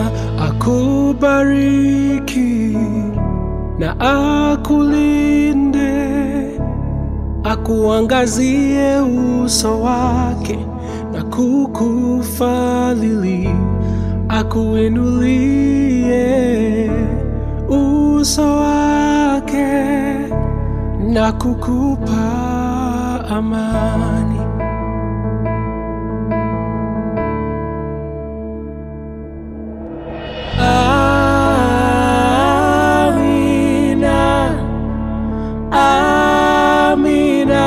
akubariki na akulinde, akuangazie uso wake na kukufadhili, akuinulie uso wake na kukupa amani. Amina, Amina,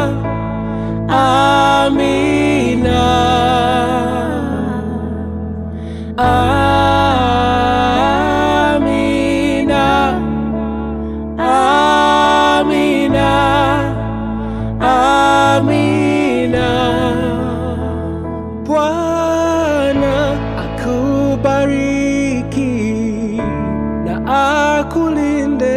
Amina, Amina, Amina. Bwana akubariki na akulinde,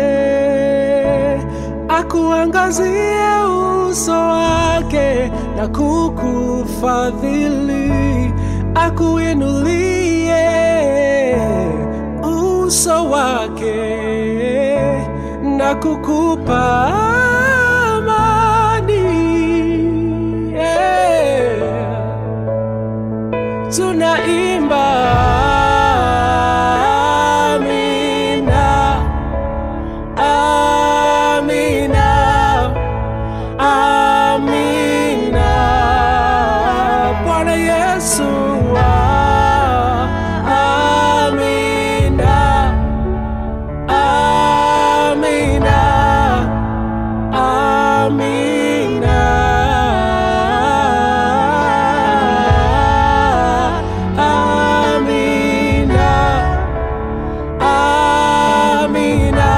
akuangazie uso wake na kukufadhili, akuinulie uso wake na kukupa amani. Yeah tunaimba amina, amina, amina. Bwana Yesu, amina, amina, amina, amina,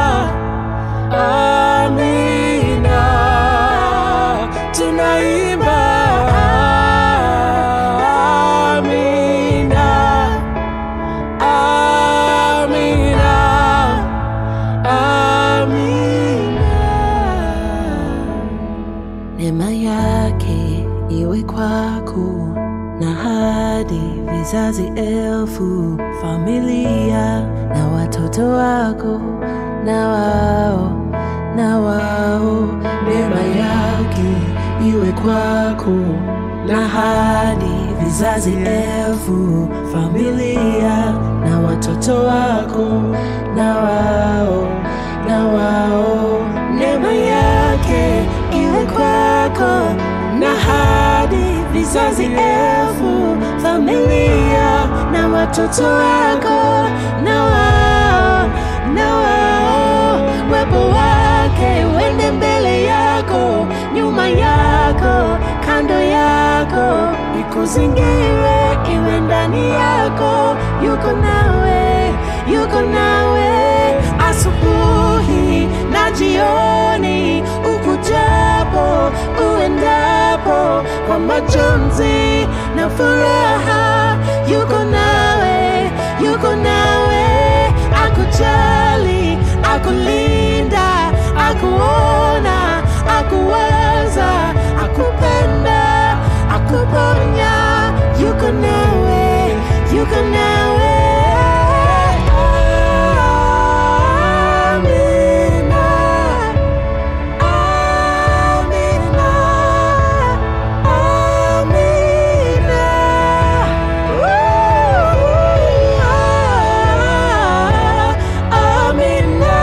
amina, tunaimba amina, amina, amina. Neema yake iwe kwako na hadi vizazi elfu, familia na watoto wako na wao na wao. Neema yake iwe kwako na hadi vizazi elfu, familia na watoto wako na wao na wao. Neema yake iwe kwako na hadi vizazi elfu, familia na watoto wako na wao na wao. Wepo wake wende mbele yako, nyuma yako, kando yako, ikuzingire iwe ndani yako, yuko nawe, yuko nawe asubuhi na jioni, ukujapo uendapo, kwa majonzi na furaha, yuko nawe, yuko nawe, akujali, akulinda, akuona, akuwaza, akupenda, akuponya, yuko nawe, yuko nawe. Amina. Amina, Amina, Woo! Amina,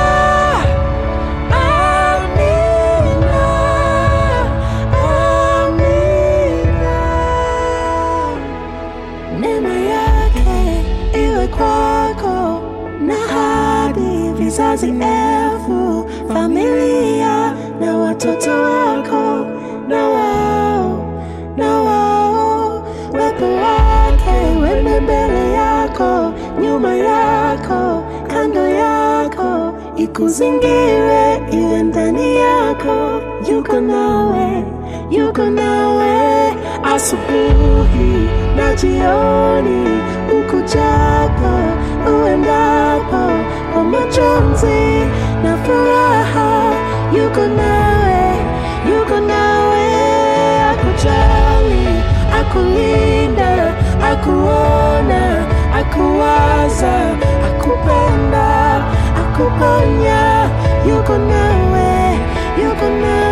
Amina. Neema yake iwe kwako na hadi vizazi elfu, familia na watoto wako na wao na wao. Wepo wake wende mbele yako, nyuma yako, kando yako, ikuzingire iwe ndani yako, yuko nawe, yuko nawe asubuhi na jioni, ukujapo uendapo, kwa majonzi na furaha, yuko nawe, yuko nawe, akujali, akulinda, akuona, akuwaza, akupenda, akuponya, yuko nawe, yuko nawe.